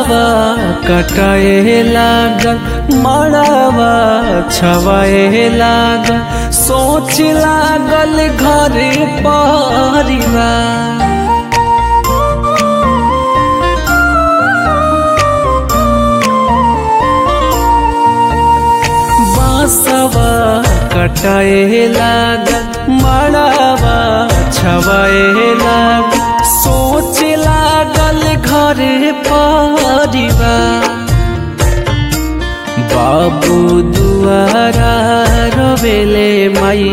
बासवा कटाए लागल मड़ावा छवाए लागल सोच लागल घर परिवार बासवा कटाए लागल मड़ावा छवाए लागल सोच लागल घर परिवार बाबू दुआरा रवेले माई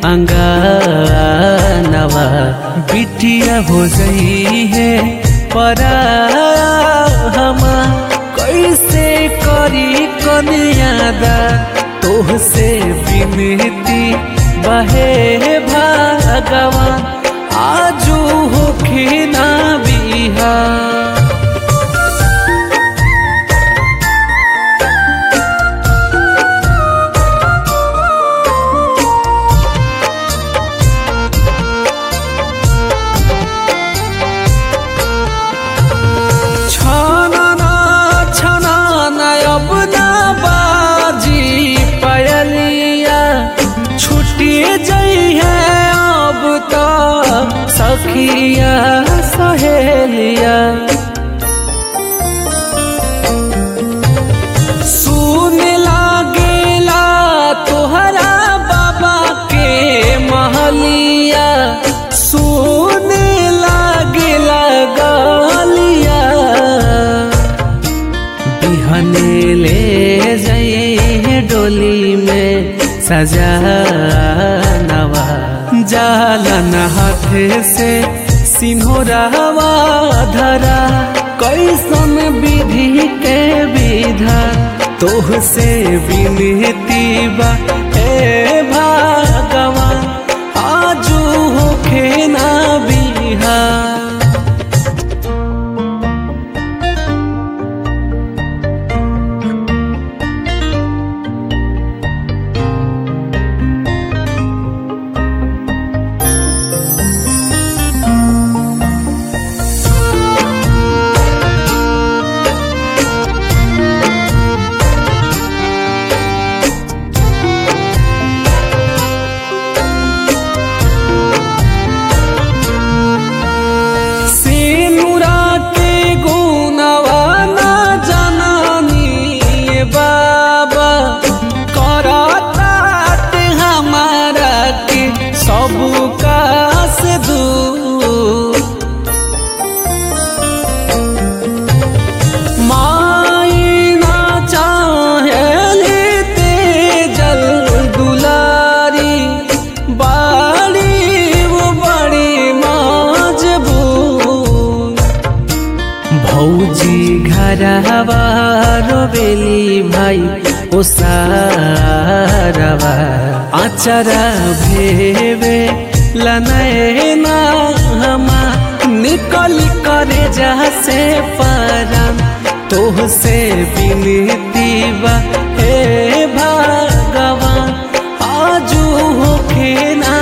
अंगानवा बिटिया हो गई है परा हमा कैसे करी कन्यादा तोह से विनती बहे भगवान आजू होखे ना बिहार छाना छाना अब ना बाजी पयलिया छुट्टी जई है अब तो सखिया सहेलिया सुन लागेला तोहरा बाबा के महलिया सुन लागेला गलिया बिहने ले जाइए डोली में सजा नवा जालन हाथ से सिन्होरावा धरा कैसन विधि के विधा तोह से विनती बा ए भगवान आजू होखे ना बिहार सिनुरा के गुनवा ना जनानी ये बाबा करतात हमारा के सब कास दूर माई ना चाहेली तेजल दुलारी बाड़ी वो बड़ी मजबूर भौजी घरवा रोबेली भाई ओ सारवा आचरा भेवे लनैना हमा निकल करे जैसे परम तोह से विनती बा हे भगवान आजू होखे ना